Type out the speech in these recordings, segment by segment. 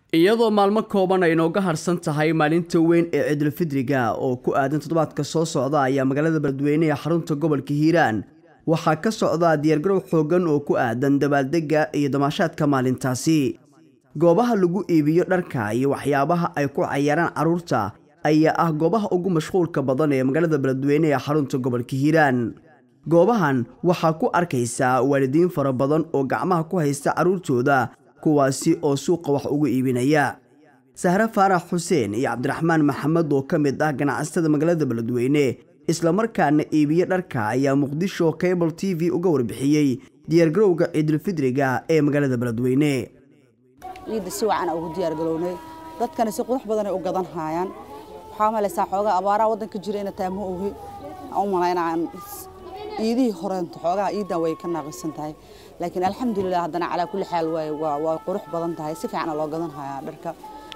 iyadoo maalmo kooban ay inooga harsan tahay maalinta weyn ee ciidulfidriga oo ku aadan toddobaadka soo socda ayaa magaalada beledweyne ee xarunta gobolka hiiraan waxaa ka socda diyaargarow xoogan oo ku aadan dabaaldega iyo damaashaadka maalintaasi goobaha lagu iibiyo dharka iyo waxyaabaha ay ku cayaaraan carruurta ayaa ah goobaha ugu mashquulka badan ee magaalada beledweyne ee xarunta gobolka hiiraan goobahan waxaa ku arkaysaa waalidiin fara badan oo gacmaha ku haysta carruurtooda kuwaasi oo suuqa wax ugu iibinaya sahre faarax xuseen iyo cabdiraxmaan maxamed oo ka mid ah ganacsatada magaalada beledweyne islamarkaana iibiye dharka ayaa muqdisho cable t v uga warbixiyey diyaargarowga ciidulfidriga ee magaalada beledweyne ciidda si wacan ugu diyaargalownay dadkana si qurux badanay u gadan haayaan waxaa malaysaa xoogaa abaaraha waddanka jira ina taa ma ogi aan u malaynaan iidihii horeento xoogaha iidan way ka naaqisan tahay laakiin alxamdulilah haddana calaa kulli xaal waa qurux badan tahay si fiicana loo gadan hayaa dharka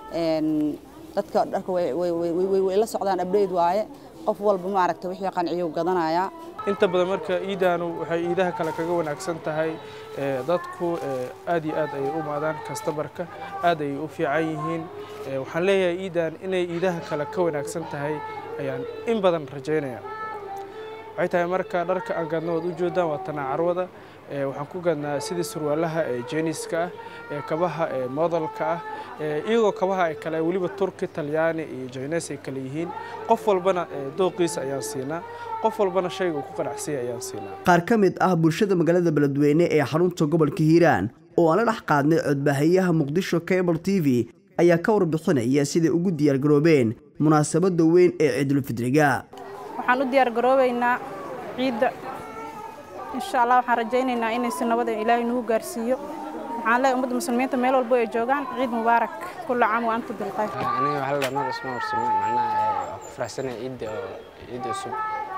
dadka dharka way la socdaan abdheyd waaye qof walba maaragta wixii qanciyo gadanayaa inta badan marka iidaanu waxay iidaha kale kaga wanaagsan tahay dadku aad iyo aad ayay u maadaan kastamarka aad ayay u fiican yihiin waxaan leeyahay iidan inay iidaha kale ka wanaagsan tahay ayaan in badan rajaynaya waxay tahay marka dharka aan gadno waad u jeedaan waa tanaacarwada waxaan ku gadnaa sidii surwaalaha ee jeeniska ah ee kabaha ee modelka ah iyagoo kabaha ay kale weliba turki talyaani iyo jines ay kale yihiin qof walbana dooqiisa ayaan siinaa qof walbana shayga uu ku qanacsanya ayaan siinaa qaar ka mid ah bulshada magaalada beledweyne ee xarunta gobolka hiiraan oo aan la dhex qaadnay codbaahayaha muqdisho cable t v ayaa ka warbixinaya siday ugu diyaargaroobeen munaasabadda weyn ee ciidulfidriga waxaan u diyaargaroobaynaa ciidda insha allah waxaan rajaynaynaa inay si nabada ilaahay nagu gaarsiiyo waxaan leeyahay ummadda muslimiinta meel walbo ay joogaan ciid mubaarak kulla caam wa antum bilkhayr aniga waxaa la dhahnaa isma warsame macnaha waa ku faraxsanaya ciidda oo ciidda cusub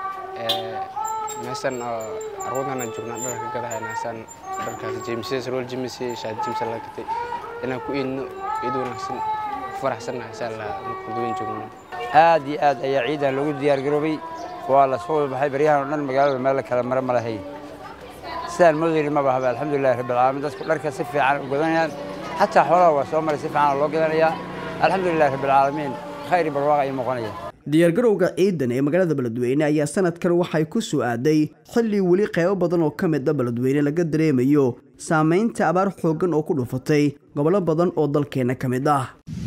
meeshan oo carwadana joognaa dharka ka gadahaynaasan dharkaas jeemsiya sarwal jimisi shaad jimsa la gatay inaan ku iidno ciid wanaagsan ku faraxsannahay insha allah markaan duwan joogno aad iyo aad ayaa ciidan loogu diyaargaroobay waa la soo baxay baryahan oo dhan magaalada meel kale mare ma lahayn sidaan moodayni ma bahaba alxamdulillahi rabbil caalamiin dadku dharka si fiican u gadanayaan xataa xoolaha waa soo maray si fiican loo gadanayaa alxamdulillahi rabbil caalamiin khayr iyo barwaaqa ay muuqanaya diyaargarowga ciidan ee magaalada beledweyne ayaa sanadkan waxay ku soo aaday xilli weli qaybo badan oo ka mid a beledweyne laga dareemayo saamaynta abaar xooggan oo ku dhufatay gobollo badan oo dalkeenna ka mid ah